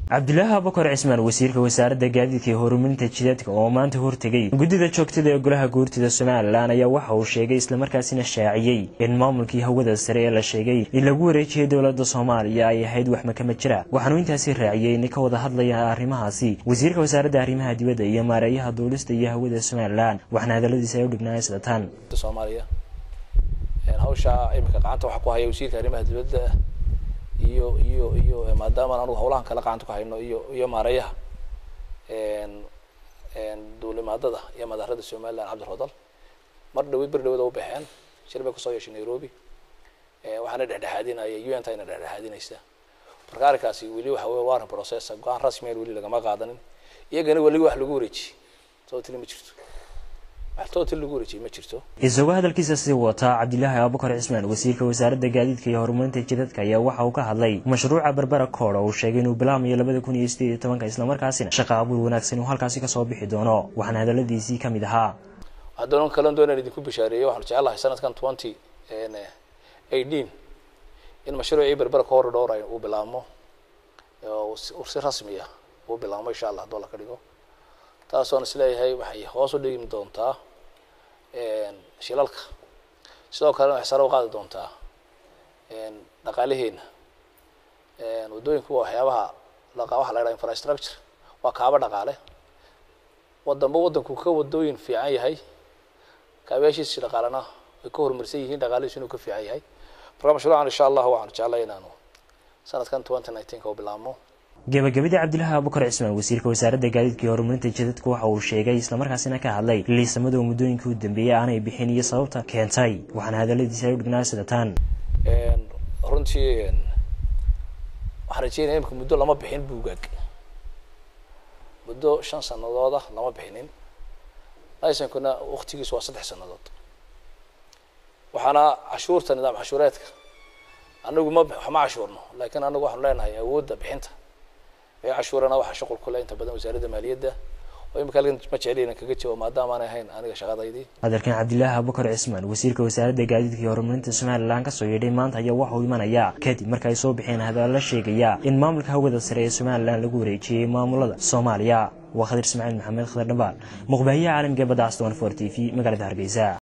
cabdilaahi abakar cismaan wasiirka wasaaradda gaadiidka iyo horumarinta jidadka oo maanta hortegay guddida joogtada ee golaha guurtida somalilan ayaa waxa uu sheegay islamarkaasina shaaciyey in maamulkii hawada sare ee la sheegay in lagu wareejiyay dowladda soomaaliya ay ahayd wax makama jira waxaanuu intaasi raaciyey inay ka wada hadlayaan arrimahaasi wasiirka wasaaradda arrimaha dibadda iyo maareeyaha duulista iyo hawada somalilan waxaana hadaladiisa ay u dhignaayeen sida tan soomaaliya hawsha imika gacanta waxaa ku haya wasiirka arrimaha dibadda iyo iyo iyo maadaama anugu hawlahan kala gacanta ku hayno iyo iyo maareeyaha duulimaadada iyo madaarada somaliland cabdirodal mar dhaweyd ber dhawada u baxeen shir bay kusoo yeeshay nairobi waxaana dhexdhexaadinaya un ta ina dhexdhexaadinaysa marka arrinkaasi weli waxa wey waran processa go-aan rasmiyan weli lagama qaadanin iyagana weli wax lagu wareejiyey sababtili ma jirto isagoo hadalkiisa sii wataa cabdilaahi abukar cismaan wasiirka wasaaradda gaadiidka iyo horumarinta jidadka ayaa waxa uu ka hadlay mashruuca berbera koodha uu sheegay inuu bilaamayo labada kun iyo sideed iyo tobanka islamarkaasina shaqa abuur wanaagsan uu halkaasi kasoo bixi doono waxaana hadaladiisii kamid ahaa haddana kalan doonaan idinku bishaareeyo waxaanu jecelahay sanadkan twenty eighteen in mashruucii berbera koodha dhowr uu bilaabmo si rasmi ah uu bilaabmo insha allah haddoo la ka dhigo taasoon isleeyahay waxay hoos u dhigi doontaa shilalka sidoo kalena waxay sare u qaadi doontaa dhaqaalaheena waddooyinku waa waxyaabaha waxa la yidhaha infrastructure waa kaaba dhaqaale wadanba waddanku ka wadooyin fiican yahay kaabayaashiisi dhaqaalena way ka horumarsan yihiin dhaqaalihiisu inuu ka fiican yahay marka mashruucan insha allah waxaanu jeclay inaanu sanadkan twenty nineteenka u bilaabmo gabagabadii cabdilaahi abukar cismaan wasiirka wasaaradda gaadiidka iyo horumarinta jidadka waxa uu sheegay islamarkaasina ka hadlay liisamada muddooyinkii u dambeeyey aanay bixin iyo sababta keentay waxaana hadaladiisa ay u dhignaa sida tan runtii waxaan rajeynaya imika muddo lama bixin buugaag muddo shan sanadooda lama bixinin laysankuna waktigiisu waa saddex sanadood waxaana cashuurta nidaam cashuureedka anagu ma ma cashuurno laakiin anagu waxaanu leenahay awoodda bixinta ee cashuurana waxaa shuqul ku leh inta badan wasaaradda maaliyadda oo imika halkan ma jeceli inaan kaga jawaabo maadaama aanay ahayn aniga shaqadaydii hadalkan cabdilaahi abukar cismaan wasiirka wasaaradda gaadiidka iyo horumarinta somalilan kasoo yeedhay maanta ayaa waxa uu imanayaa kadib marka ay soo bixeen hadalla sheegaya in maamulka hawada sare ee somalilan lagu wareejiyey maamulada soomaaliya waa khadir ismaaciil maxamed khadar dhambaal muqbaahiyaha caalamka badda aston for t v magaalada hargeysa